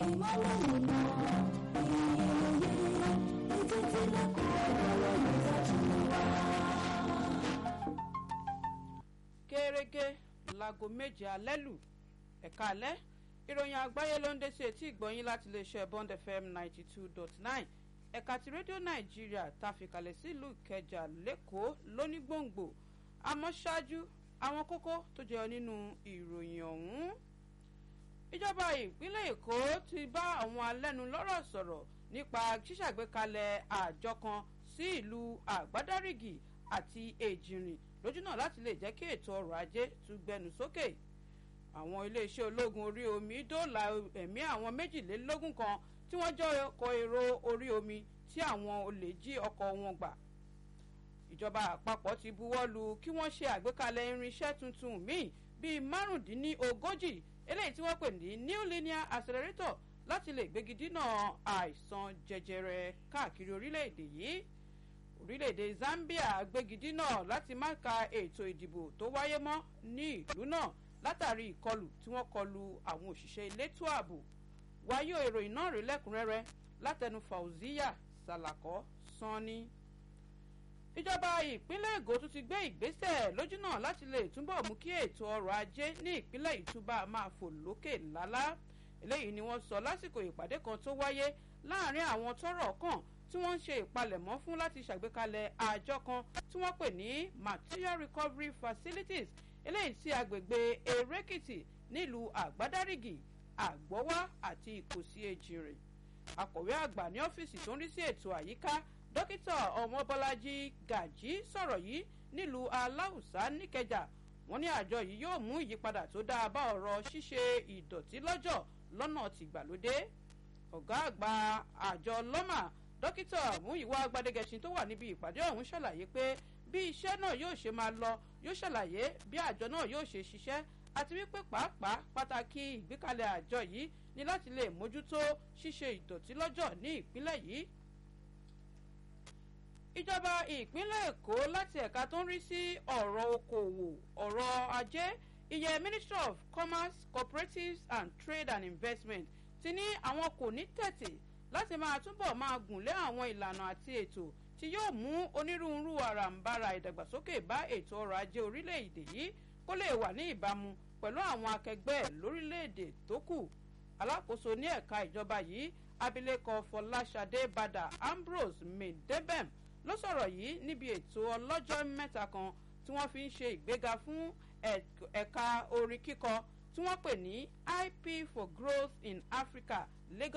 ìmọ̀lẹ̀ nínú ìyẹyẹ ètò ìtìlẹ̀kùn ọ̀rọ̀ ìdájú wa. gẹ́gẹ́ láago méje alẹ́ lù ẹ̀ka alẹ́ ìròyìn àgbáyé ló ń dé sí etí ìgbọ̀nyín láti iléeṣẹ́ bond fm ninety two dot nine ẹ̀ka ti rédíò nàìjíríà ta fìkàlẹ̀ sílùú ìkẹjà lẹ́kọ̀ọ́ lónígbòǹgbò àmọ́ ṣáájú àwọn kókó tó jẹyọ nínú ìròyìn ọ̀hún. ìjọba ìpínlẹ̀ èkó ti bá àwọn alẹ́nulọ́rọ̀ sọ̀rọ̀ nípa ṣíṣàgbékalẹ̀ àjọ kan sí ìlú àgbádárìgì àti èjìrìn lójúnà láti lè jẹ́ kí ètò ọrọ̀ ajé tún gbẹnu sókè àwọn iléeṣẹ́ ológun orí omi dóòlà ẹ̀mí àwọn méjìlélógún kan tí wọ́n jẹ́ ọkọ̀ èrò orí omi tí àwọn olè jí ọkọ̀ wọn gbà ìjọba àpapọ̀ ti buwọ́ lu kí wọ́n ṣe àgbékalẹ̀ irinṣẹ́ tuntun míì bíi márùndínlógójì eléyìí tí wọ́n pè ní new linear accelerator láti lè gbégi dínà àìsàn jẹjẹrẹ káàkiri orílẹ̀-èdè yìí orílẹ̀-èdè zambia gbégi dínà láti má ka ètò ìdìbò tó wáyé mọ́ ní ìlú náà látàrí ìkọlù tí wọ́n kọlu àwọn òṣìṣẹ́ elétò ààbò wáyé ìròyìn náà rí lẹ́kùnrẹ́rẹ́ látẹnu fauziya salakọ sanni ìjọba ìpínlẹ̀ ègò tún ti gbé ìgbésẹ̀ lójúnà láti lè túbọ̀ mú kí ètò ọrọ̀ ajé ní ìpínlẹ̀ ìtúbà máa fò lókè lálá eléyìí ni wọ́n sọ lásìkò ìpàdé kan tó wáyé láàrin àwọn tọ́rọ̀ kàn tí wọ́n ń ṣe ìpalẹ̀mọ́ fún láti ṣàgbékalẹ̀ àjọ kan tí wọ́n pè ní material recovery facilities eléyìí sí agbègbè erékìtì nílùú àgbádárìgì àgbọ́wá àti ìkòsí èjìrè akọ̀wé àgbà ní ọ́fíìsì tó ń rí sí ètò àyíká dókítà ọmọbọlájí gàjí sọ̀rọ̀ yìí nílùú aláùsá níkẹjà wọ́n ní àjọ yìí yóò mú ìyípadà tó dáa bá ọ̀rọ̀ ṣíṣe ìdọ̀tí lọ́jọ́ lọ́nà tìgbàlódé ọ̀gá àgbà àjọ lọ́mà dókítà múyìwá gbadegẹṣin tó wà níbi ìpàdé ọ̀hún ṣàlàyé pé bí iṣẹ́ náà yóò ṣe máa lọ yóò ṣàlàyé bí àjọ náà yóò ṣe ṣiṣẹ́ àti wípé pàápàá pàtàkì ìgbékalẹ̀ àjọ yìí ni láti lè mójútó ṣíṣe ìdọ̀tí lọ́jọ́ ní ìpínlẹ̀ yìí. ìjọba ìpínlẹ̀ èkó láti ẹ̀ka tó ń rí sí ọ̀rọ̀ okòwò ọ̀rọ̀ ajé ìyẹn ministry of commerce cooperatives and trade and investment ti ní àwọn kò ní tẹ̀tì láti máa túbọ̀ máa gùn lé àwọn ìlànà àti ètò tí yóò mú onírúurú àràǹbarà ìdàgbàsókè bá ètò ọrọ̀ ajé orílẹ̀-èdè yìí kó lè wà ní ìbámu pẹ̀lú àwọn akẹgbẹ́ ẹ̀ lórílẹ̀-èdè tó kù alákòóso ní ẹ̀ka ìjọba yìí abilékọ fọláṣadé badà ambrose medebem ló sọ̀rọ̀ yìí níbi ètò ọlọ́jọ́ mẹ́ta kan tí wọ́n fi ń ṣe ìgbéga fún ẹ̀ka orin kíkọ tí wọ́n pè ní ip for growth in africa lagos.